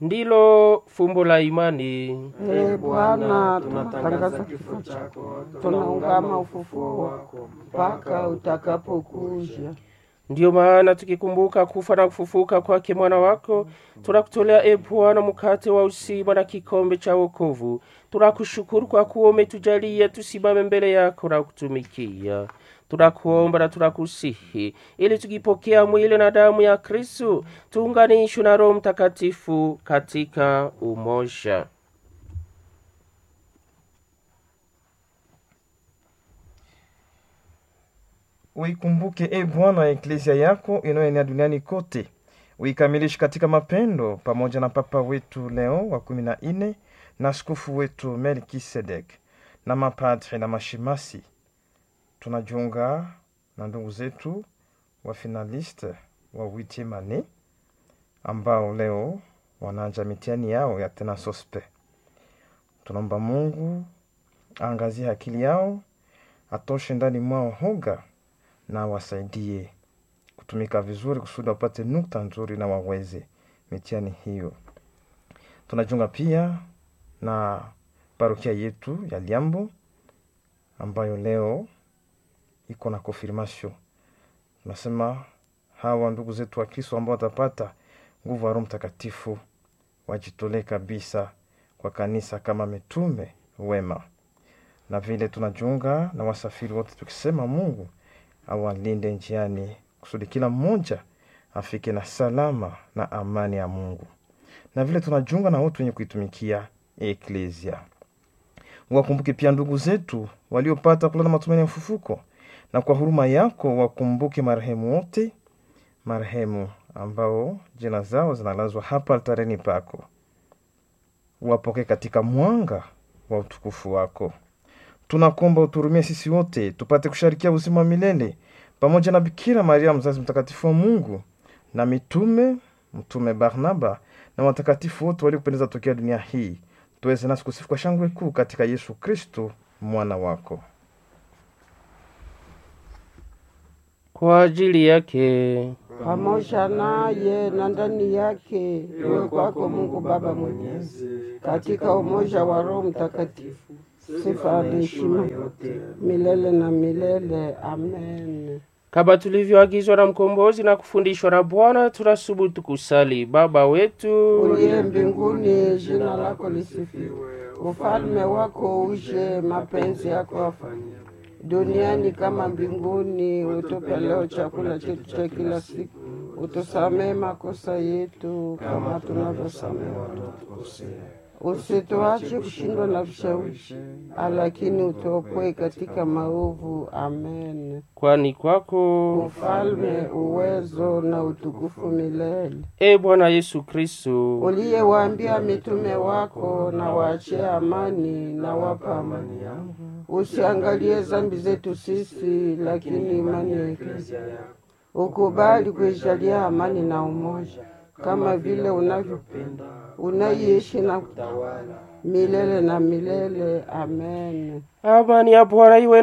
ndilo fumbo la imani. Ee Bwana, tunatangaza kifo chako, tunaungama ufufuo wako mpaka utakapokuja. Ndiyo maana tukikumbuka kufa na kufufuka kwake mwana wako, tunakutolea e Bwana mkate wa uzima na kikombe cha wokovu. Tunakushukuru kwa kuwa umetujalia tusimame mbele yako na kutumikia. Tunakuomba na tunakusihi ili tukipokea mwili na damu ya Kristu tuunganishwe na Roho Mtakatifu katika umoja. Uikumbuke e Bwana eklezia yako inayoenea duniani kote, uikamilishe katika mapendo, pamoja na Papa wetu Leo wa kumi na nne na askofu wetu Melkisedek na mapadri na mashemasi. Tunajiunga na ndugu zetu wa finaliste wa huitieme annee ambao leo wanaanja mitihani yao ya tena sospe. Tunaomba Mungu aangazie akili yao, atoshe ndani mwao hoga na wasaidie kutumika vizuri kusudi wapate nukta nzuri na waweze mitihani hiyo. Tunajiunga pia na parokia yetu ya Liambo ambayo leo iko na confirmation. Tunasema hawa ndugu zetu wa Kristo ambao watapata nguvu ya Roho Mtakatifu wajitolee kabisa kwa kanisa kama mitume wema, na vile tunajiunga na wasafiri wote tukisema Mungu awalinde njiani kusudi kila mmoja afike na salama na amani ya Mungu, na vile tunajiunga na wote wenye kuitumikia eklesia. Wakumbuke pia ndugu zetu waliopata kulala matumaini ya ufufuko, na kwa huruma yako wakumbuke marehemu wote, marehemu ambao jina zao zinalazwa hapa altareni pako, wapokee katika mwanga wa utukufu wako. Tunakuomba uturumie sisi wote tupate kusharikia uzima wa milele pamoja na Bikira Maria mzazi mtakatifu wa Mungu na mitume, mtume Barnaba na watakatifu wote waliopendeza tokea dunia hii, tuweze nasi kusifu kwa shangwe kuu katika Yesu Kristo mwana wako. Kwa ajili yake pamoja naye na ndani yake, iwe kwako Mungu Baba Mwenyezi, katika umoja wa Roho Mtakatifu, sifa na heshima milele na milele. Amen. kama tulivyoagizwa na mkombozi na kufundishwa na Bwana, tunasubutu kusali: Baba wetu Uliye mbinguni, jina lako lisifiwe, ufalme wako uje, mapenzi yako afanyike duniani kama mbinguni. Utupe leo chakula chetu cha kila siku, utusamee makosa yetu kama tunavyosamehe wanaotukosea, usituache kushindwa na vishawishi, lakini utuopoe katika maovu. Amen. kwani kwako Ufalme, uwezo na utukufu milele. e Bwana Yesu Kristo Uliyewaambia mitume wako, na waachie amani, na wapa amani yangu. Usiangalie dhambi zetu sisi, lakini imani ya Eklesia yako. Ukubali kuijalia amani na umoja, kama vile unavyopenda, unaiishi na kutawala milele na milele. Amen. amani ya Bwana iwe